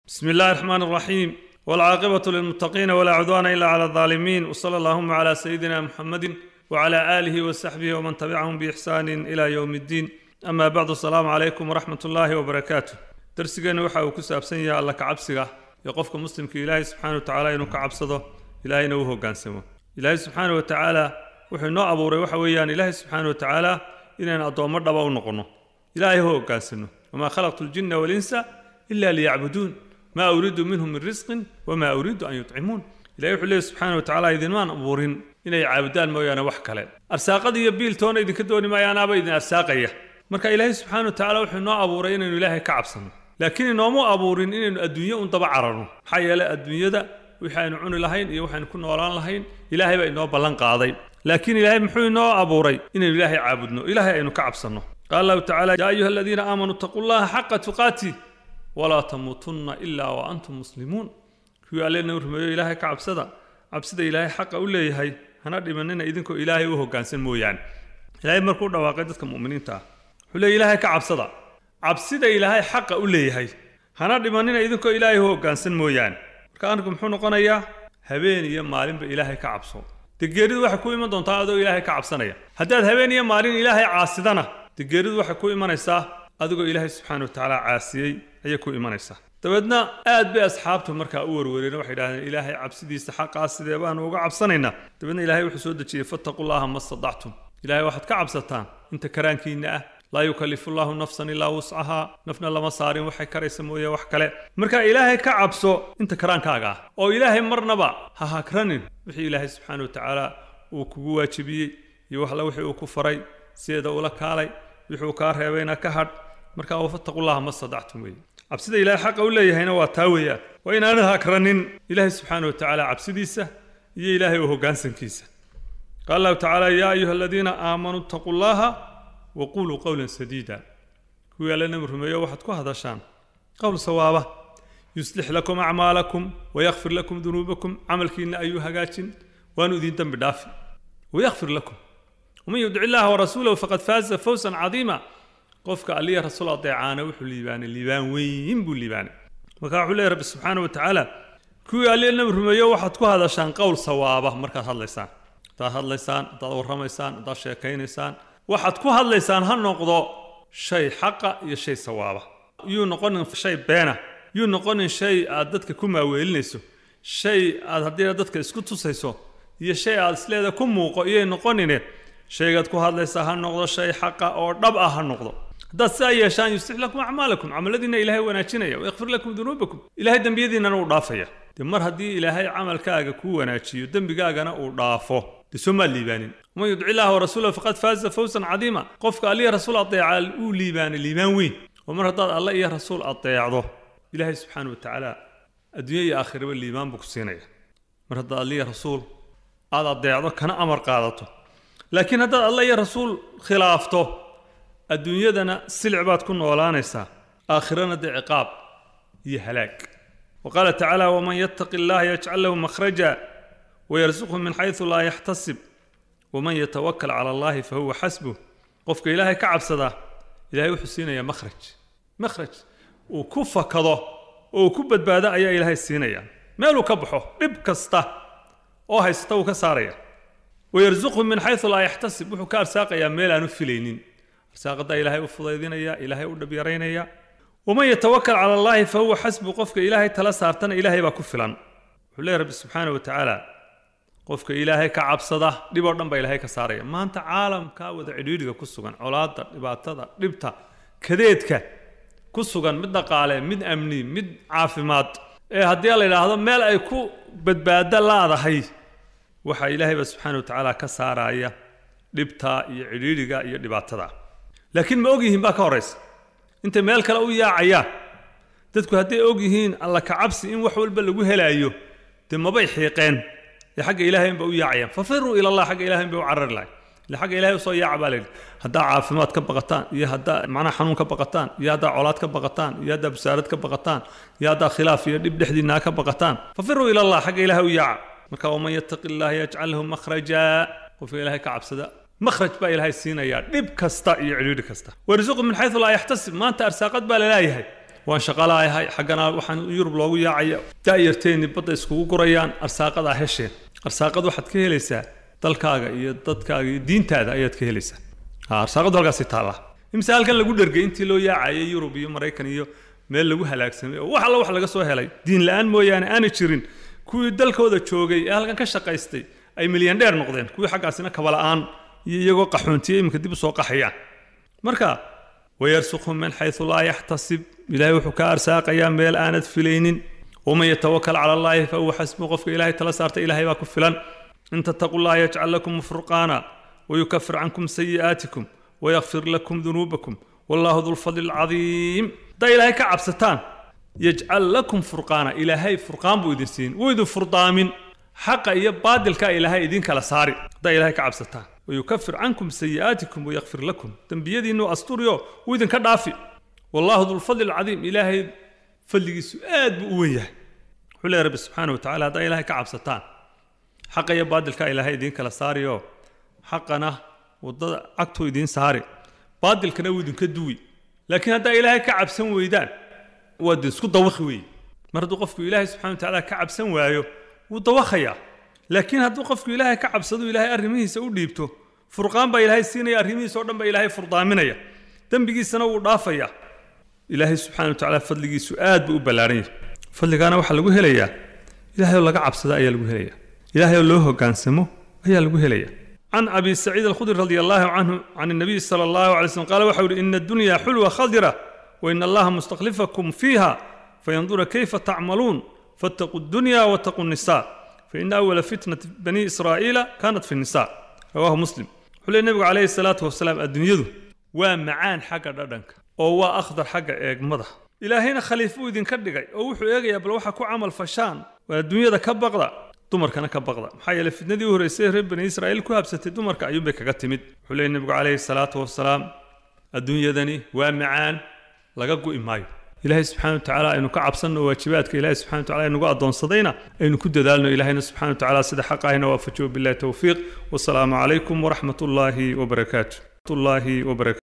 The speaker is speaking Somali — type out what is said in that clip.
بسم الله الرحمن الرحيم والعاقبة للمتقين ولا عدوان إلا على الظالمين وصلى اللهم على سيدنا محمد وعلى آله وصحبه ومن تبعهم بإحسان إلى يوم الدين أما بعد السلام عليكم ورحمة الله وبركاته درسينا وحا وكساب سنيا الله كعبسيغا يقفك مسلم كي إلهي سبحانه وتعالى إنه كعبسده إلهي نوهو قانسمه إلهي سبحانه وتعالى wuxuu noo abuuray waxa weeyaan ilaahay subxaana wa tacaala inaan addoommo dhaba u noqonno ilaahay ho hogaansano wamaa khalaqtu ljinna walinsa ila liyacbuduun maa uriidu minhum min risqin wamaa uriidu an yutcimuun ilahay wuxuu leeyahy subxaana wa tacaala idinmaan abuurin inay caabudaan mooyaane wax kale arsaaqada iyo biiltoona idinka dooni maayaanaaba idin arsaaqaya marka ilaahay subxaana wa tacaala wuxuu noo abuuray inaynu ilaahay ka cabsanno laakiin inoomu abuurin inaynu adduunyo un daba cararno maxaa yeelay adduunyada wixii aynu cuni lahayn iyo waxaynu ku noolaan lahayn ilaahay baa inoo ballan qaaday laakiin ilaahay muxuu inoo abuuray inaynu ilaahay caabudno ilaahay aynu ka cabsanno qaala allahu tacala yaa ayuha aladiina aamanuu ittaquu llaha xaqa tuqaati walaa tamuutunna ilaa wa antum muslimuun kuwii allena rumeeyo ilaahay ka cabsada cabsida ilaahay xaqa u leeyahay hana dhimanina idinkoo ilaahay u hoggaansan mooyaane ilaahay markuu dhawaaqay dadka mu'miniinta ah wuxuu leeyahy ilaahay ka cabsada cabsida ilaahay xaqa u leeyahay hana dhimanina idinkoo ilaahay u hoggaansan mooyaane marka arrinku muxuu noqonayaa habeen iyo maalinba ilaahay ka cabso dee geeridu waxay ku iman doontaa adoo ilaahay ka cabsanaya haddaad habeen iyo maalin ilaahay caasidana dee geeridu waxay ku imanaysaa adigoo ilaahay subxaana wa tacaala caasiyey ayay ku imanaysaa dabeedna aad bay asxaabtu markaa u warwareen waxay idhahdeen ilaahay cabsidiisa xaqaa sidee baanu uga cabsanaynaa dabeedna ilaahay wuxuu soo dejiyey fattaqullaha ma stadactum ilaahay waxaad ka cabsataan inta karaankiinna ah laa yukallifu llahu nafsan ilaa wuscahaa nafna lama saarin waxay karaysa mooye wax kale marka ilaahay ka cabso inta karaankaaga ah oo ilaahay marnaba ha hakranin wixii ilaahay subxaana wa tacaala uu kugu waajibiyey iyo waxla wixii uu ku faray sideeda ula kaalay wixuu kaa reebayna ka hadh marka wafattaqullaha ma stadactum weeye cabsida ilaahay xaqa u leeyahayna waa taa weeyaan waa inaanad hakranin ilaahay subxaana wa tacaala cabsidiisa iyo ilaahay u hoggaansankiisa qaala allahu tacaala yaa ayuha aladiina aamanuu ittaquu llaha waquluu qowlan sadiida kuwii alle nabi rumeeyo waxaad ku hadashaan qowl sawaaba yuslix lakum acmaalakum wayakfir lakum dunuubakum camalkiinna ayuu hagaajin waanu idin dembi dhaafi wayakfir lakum waman yudic illaha warasuulahu faqad faaza fawsan cadiima qofka alliya rasuul adeecaana wuxuu liibaanay liibaan weyn buu liibaanay marka wuxuu leeyahy rabbi subxaana wa tacaala kuwii alliya nabi rumeeyo waxaad ku hadashaan qowl sawaaba markaad hadlaysaan haddaad hadlaysaan haddaad warramaysaan haddaad sheekaynaysaan waxaad ku hadlaysaan ha noqdo shay xaqa iyo shay sawaaba yuu noqonin shay beena yuu noqonin shay aad dadka ku maaweelinayso shay aad haddii dadka isku tusayso iyo shay aad isleeda ku muuqo iyay noqonine shaygaad ku hadlaysaa ha noqdo shay xaqa oo dhab ah ha noqdo haddaad sidaa yeeshaan yuslix lakum acmaalakum camaladiinna ilaahay wanaajinaya wayakfir lakum dunuubakum ilaahay dembiyadiinnana uu dhaafaya dee mar haddii ilaahay camalkaaga kuu wanaajiyo dembigaagana uu dhaafo dee soo maad liibaanin waman yudci illaha warasuulahu faqad faaza fawsan cadiima qofka alliya rasuul adeeca uu liibaanay liibaan weyn oo mar haddaad alle iyo rasuul adeecdo ilaahay subxaana wa tacaala adduunya iyo aakhiraba liibaan buu ku siinaya mar haddaad alliya rasuul aad adeecdo kana amar qaadato laakiin haddaad alle iyo rasuul khilaafto adduunyadana silic baad ku noolaanaysaa aakhirana dee ciqaab iyo halaag wa qaala tacaala waman yattaqi allaha yajcal lahu makhraja wayarsuqhu min xaysu laa yaxtasib waman yatawakal cala allahi fahuwa xasbuh qofka ilaahay ka cabsadaa ilahay wuxuu siinayaa makhraj makhraj uu ku fakado oo uu ku badbaado ayaa ilaahay siinaya meeluu ka baxo dhib kasta oo haysata wuu ka saaraya wayarsuqhu min xaysu laa yaxtasib wuxuu ka arsaaqayaa meel aanu filaynin arsaaqadaa ilaahay u fudaydinaya ilaahay u dhabyaraynaya waman yatawakal cala allahi fahuwa xasbu qofka ilaahay tala saartana ilaahay baa ku filan wuxuu leeyahy rabbi subxaana wa tacaala qofka ilaahay ka cabsada dhib oo dhan baa ilaahay ka saaraya maanta caalamkaa wada cidhiidhiga ku sugan colaadda dhibaatada dhibta kadeedka ku sugan mid dhaqaale mid amni mid caafimaad ee haddii la yidhaahdo meel ay ku badbaado laadahay waxaa ilaahay baa subxaana wa tacaala ka saaraya dhibta iyo cidhiidhiga iyo dhibaatada laakiin ma og yihiin baa ka horaysa intay meel kale u yaacayaan dadku hadday og yihiin alla ka cabsi in wax walba lagu helaayo dee mabay xiiqeen ee xagga ilaahay inba u yaacayaan fafiruu ila allah xagga ilahay inbay u carari lahay ile xagga ilahay usoo yaaca baa layidhi haddaa caafimaad ka baqataan iyo haddaa macnaha xanuun ka baqataan iyo haddaa colaad ka baqataan iyo haddaa busaarad ka baqataan iyo haddaa khilaaf iyo dhib dhexdiinaa ka baqataan fafiruu ila allah xagga ilahay u yaaca marka waman yattaqi illaha yajcal lahu makhraja qofka ilaahay ka cabsada makhraj baa ilaahay siinayaa dhib kasta iyo cidhiidhi kasta warisuqu min xaysu laa yaxtasib maanta arsaaqad baa laleeyahay waan shaqalaayahay xaggana waxaan yurub loogu yaacaya da'yarteenni badda iskugu gurayaan arsaaqadaa hesheen arsaaqad waxaad ka helaysaa dalkaaga iyo dadkaaga iyo diintaada ayaad ka helaysaa arsaaqadu halkaasi taallaa imse halkan lagu dhergay intii loo yaacayay yurub iyo maraykan iyo meel lagu halaagsamay oo wax alla wax laga soo helay diin la-aan mooyaane aanay jirin kuwii dalkooda joogay ee halkan ka shaqaystay ay milyan dheer noqdeen kuwii xaggaasina kabala'aan iyo iyagoo qaxoontiye iminka dib u soo qaxayaan marka wayarsuqhum min xaysu laa yaxtasib ilaahay wuxuu ka arsaaqayaa meel aanad filaynin waman yatawakal cala allaahi fa huwa xasbu qofka ilaahay tala saarta ilaahay baa ku filan in tattaqu llaha yajcal lakum furqaana wayukafir cankum sayi'aatikum wayakfir lakum dunuubakum wallahu dulfadli alcadiim haddaa ilaahay ka cabsataan yajcal lakum furqaana ilaahay furqaan buu idin siin wuu idin furdaamin xaqa iyo baadilka ilaahay idin kala saari haddaa ilaahay ka cabsataan wayukafir cankum sayi'aatikum wayakfir lakum dembiyadiinnu asturiyo wuu idinka dhaafi wallahu dulfadli alcadiim ilaahay fadligiisu aad buu u wen yahay wuxuu leeyahy rabbi subxaana wa tacala haddaa ilaahay ka cabsataan xaqa iyo baadilka ilaahay idiin kala saariyo xaqana waddada cagtuu idiin saari baadilkana wuu idinka duwi laakiin haddaa ilaahay ka cabsan weydaan waad isku dawakhi weeye mar hadduu qofku ilaahay subxana wa tacaala ka cabsan waayo wuu dawakhayaa laakiin hadduu qofku ilaahay ka cabsado ilaahay arrimihiisa u dhiibto furqaan baa ilaahay siinaya arrimihiisa oo dhan baa ilaahay furdaaminaya dembigiisana wuu dhaafaya ilaahay subxana wa tacaala fadligiisu aad buu u ballaaran yahay fadligaana waxaa lagu helayaa ilaahay oo laga cabsado ayaa lagu helaya ilaahay oo loo hoggaansamo ayaa lagu helaya can abi saciid alkhudri radi allahu canhu can الnabiy salى allahu alay slm qaala waxa uhi ina addunya xulwa khadira wain allaha mustaklifakum fiiha fayandura kayfa tacmaluun faاtaquu اdunya waاtaquu الnisa faina awala fitnati bani israa'iila kanat fi الnisa rawahu muslim wuxuu leey nebigu calayhi الsalaatu wasalaam adduunyadu waa macaan xagga dhadhanka oo waa akhdar xagga eegmada ilaahayna khaliif uu idinka dhigay oo wuxuu eegayaa bal waxa ku camal fashaan waa adduunyada ka baqda dumarkana ka baqda maxaa yeeley fitnadii u horreysay reer bani israa'iil ku habsatay dumarka ayuunbay kaga timid wuxuu leeyay nebigu calayhi salaatu wasalaam adduunyadani waa macaan laga gu'i maayo ilaahay subxana wa tacaala aynu ka cabsanno waajibaadka ilaahay subxana wa tacala aynugu addoonsadayna aynu ku dadaalno ilaahayna subxana wa tacaala sida xaq ahina waafajiyo billahi towfiiq wasalaamu calaykum waraxmat ullaahi wabarakaatu